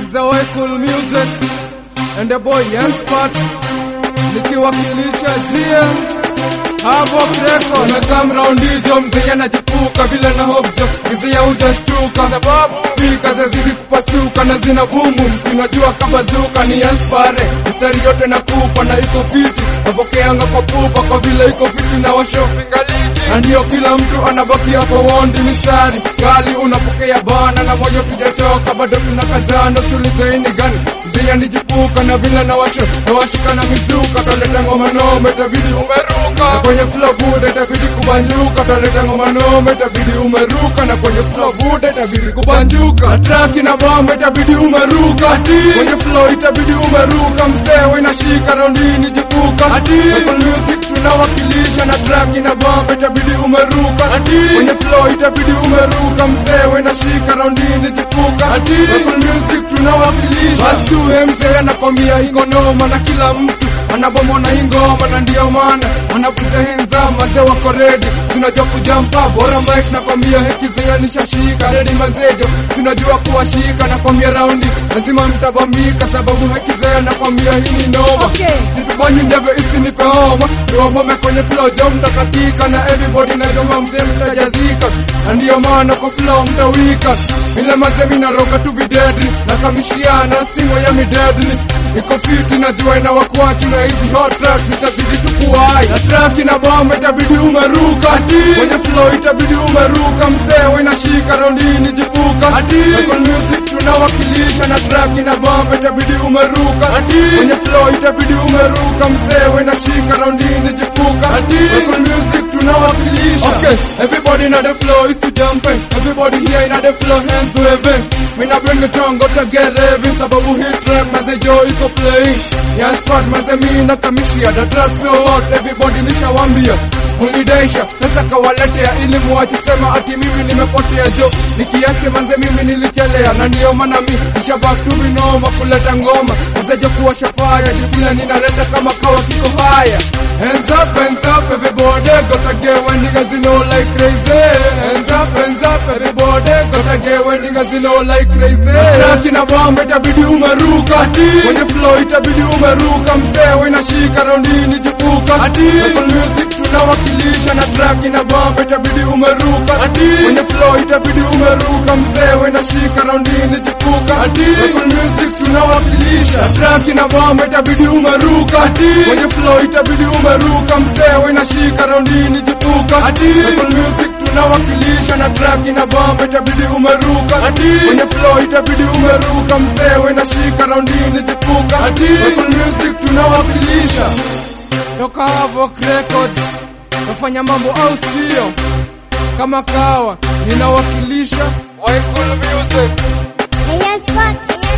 is the way cool music and the boy Young Spot nikiwakilisha GM Havoc Record na come round hizo mzee anachipuka vile na hope jo mzee hujashtuka sababu pika zazidi kupasuka na zina vumu zinajua kabazuka ni Yanspare mstari yote nakupa na iko fiti napokeanga kwa pupa kwa vile iko fiti na washo na ndio kila mtu anabakia kwa wondi mistari kali unapokea bana na moyo tujachoka bado tunakazana tulizaini gani mzee nijipuka na vile na washo na washika na mizuka toleta ngoma nome tabidi umeruka na kwenye flow bude itabidi kubanjuka toleta ngoma nome itabidi umeruka na kwenye flow bude itabidi kubanjuka traki na bomba itabidi umeruka kwenye flow itabidi umeruka mzee inashika rondini jipuka Apple music tunawakilisha na traki na bomba itabidi umeruka kwenye flow itabidi umeruka mzee inashika rondini jipuka Apple music tunawakilisha basi mzee anakwambia iko noma na kila mtu anabomona hii ngoma na ndio maana wanavuta henza mazee wako redi tunajua kujampa bora mike nakwambia hekizea nishashika redi mazejo tunajua kuwashika nakwambia raundi lazima mtabamika sababu hekizea nakwambia hii ni noma Okay. situbanyi njeve isinipe homa niwabome kwenye flow jo mtakatika na everybody najua mzee mtajazika na ndio maana kwa flow mtawika vile mazee minaroga tu videdli na kamishiana singo ya midedli iko fiti najua inawakwaki na hizi hot tracks itabidi tukuwai na track ina bomba itabidi umeruka kwenye flow itabidi umeruka mzee inashika rondini jipuka Apple music tunawakilisha na track ina bomba itabidi umeruka kwenye flow itabidi umeruka mzee inashika rondini jipuka Apple music tunawakilisha okay everybody na the flow is to jumping everybody here in the flow hands waving mina bring it on go to get heavy sababu hit track maze jo iko playing Young spot maze mina kamishia the track so hot everybody nishawambia ulidaisha sasa kawaletea ili muache sema ati mimi nimepotea jo nikiache manze mimi nilichelea na ndio maana mi nishabaki minoma kuleta ngoma mazejo kuwasha fire jukila ninaleta kama kawa kiko haya hands up hands up everybody gotta get when niggas you know like crazy hands up hands up everybody gotta get when niggas you know like crazy track na bomba itabidi umeruka kwenye flow itabidi umeruka mzee inashika rondini jipuka Apple music tunawakilisha na track na bomba itabidi umeruka kwenye flow itabidi umeruka mzee inashika rondini jipuka Apple music tunawakilisha na track na bomba itabidi umeruka kwenye flow itabidi umeruka mzee inashika rondini jipuka Apple music tunawakilisha na track na bomba itabidi umeruka kwenye flow itabidi umeruka mzee inashika rondini jipuka Apple music tunawakilisha toka Havoc Records nafanya mambo au sio kama kawa ninawakilisha Waikulu Music Hey, Young Spot.